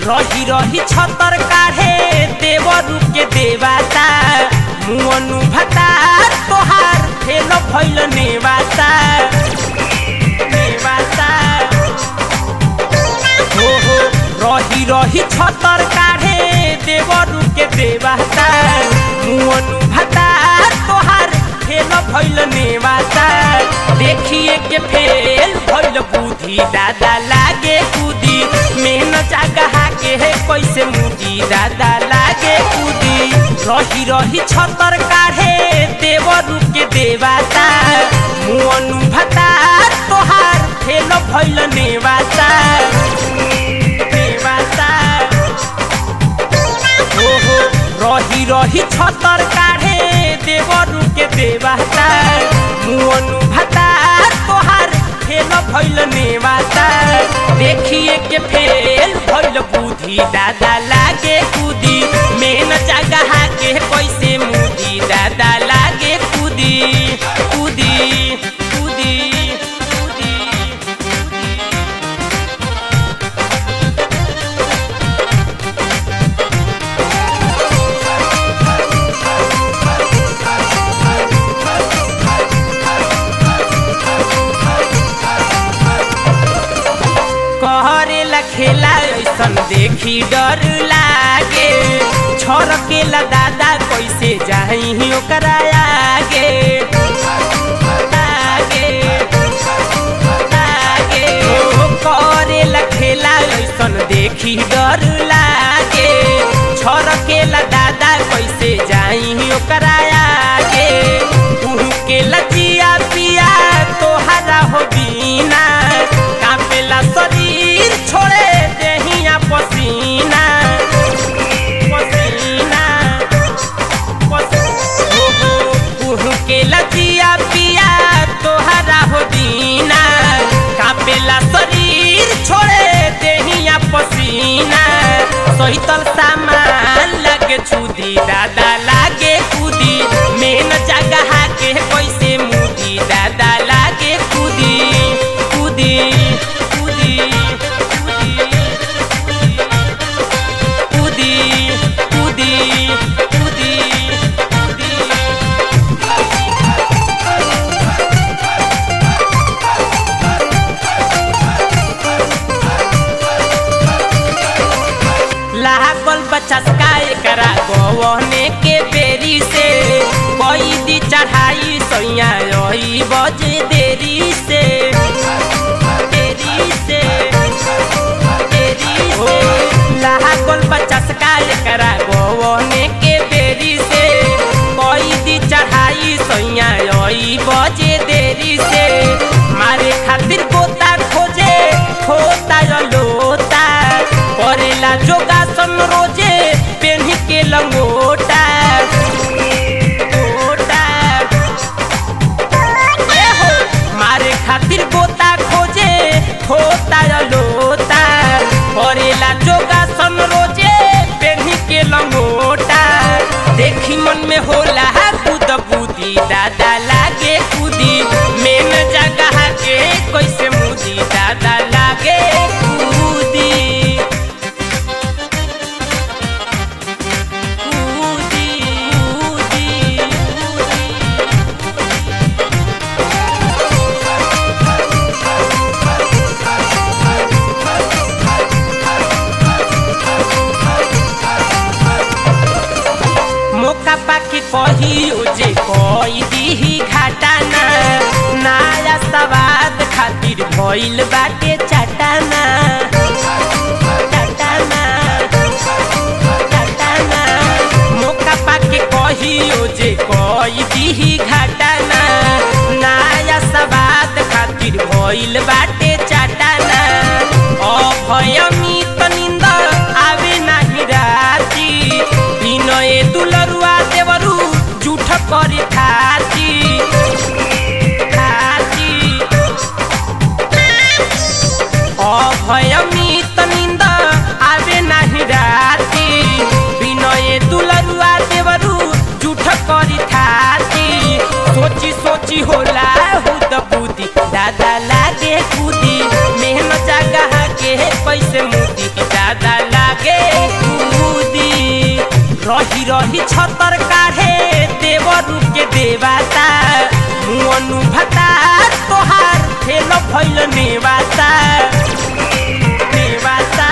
रही रही छतर काढ़े देवरू के देवाता मुअनु भता तोहार फेल भइल नेवाता नेवाता हो हो रही रही छतर काढ़े देवरू के देवाता मुअनु भता तोहार फेल भइल नेवाता देखिए के फेल भइल बुद्धि दादा लागे कूदी मेहन जगह के है कैसे मुदी दादा लागे कूदी रही रही छतर काढ़े देवरू के देवाता मुअनु भता तोहार फेल भइल नेवाता नेवाता हो हो रही रही छतर काढ़े देवरू के देवाता मुअनु भता तोहार फेल भइल नेवाता देखिए के फेल भइल बुद्धि दादा लागे कूदी मेन जगह के कैसे मुदी दादा लागे कूदी कूदी कूदी कूदी कहरेला खेला ऐसन देखी डर लागे छरकेला दादा कैसे जाही ओकरा आगे आगे आगे ओ करेला खेला ऐसन देखी डर लागे छरकेला दादा कैसे जाही ओकरा आगे के लजिया पिया तोहरा हो बीना कापेला शरीर छोड़े देहिया पसीना पसीना के लजिया पिया तोहरा हो दीना कापेला शरीर छोड़े देहिया पसीना सहितल सामान लगे छुदी दादा लागे कूदी मेन जगह के कैसे मुदी दादा लागे कूदी कूदी कूदी कूदी कूदी कूदी कूदी लागल बच्चा का एकरा गवने के बेरी से कोई दी चढ़ाई सैया रही बज देरी से देरी से देरी से लागल बच्चा का एकरा गवने के बेरी से कोई दी चढ़ाई सैया रही बजे देरी से मारे खातिर गोता खोजे खोता लोता करेला जोगासन रोजे पेन्ही के लंगोटा गोटा। ए हो, मारे खातिर गोता खोजे खोता लोता करेला जोगासन रोजे पेन्ही के लंगोटा देखी मन में होला कूद बूदी दादा लागे कूदी मेन जगह के कैसे मुदी दादा लागे कूदी कूदी कूदी मौका पाके कही जे कई दीही घाटाना नया सवाद खातिर भइल बाटे चटाना चटाना चटाना मौका पाके कही जे कई दीही घाटाना नया सवाद खातिर भइल बाटे चटाना अभयमित निंद आवे नाही राती विनय दुलरुआ देवरू जूठ करे खाती खाती अभयमित निंद आवे नाही राती विनय दुलरुआ देवरू जूठ करी थाती सोची सोची होला हुद बुद्धि दादा लागे कूदी मेहनत जगह के पैसे मुदी दादा लागे रही छतर काढ़े देवरू के देवाता मुअनु भता तोहार फेल भइल नेवाता नेवाता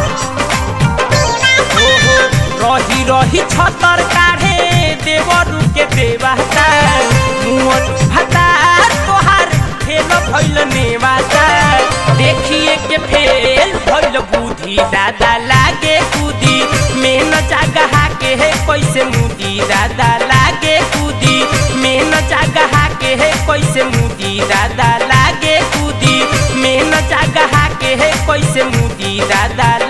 ओहो रही रही छतर काढ़े देवरू के देवाता मुअनु भता तोहार फेल भइल नेवाता देखिए के फेल भइल बुद्धि दादा लागे कूदी मेन जगह के है कैसे मुदी दादा लागे कूदी मेन जगह के है कैसे मुदी दादा लागे कूदी मेन जगह के है कैसे मुदी दादा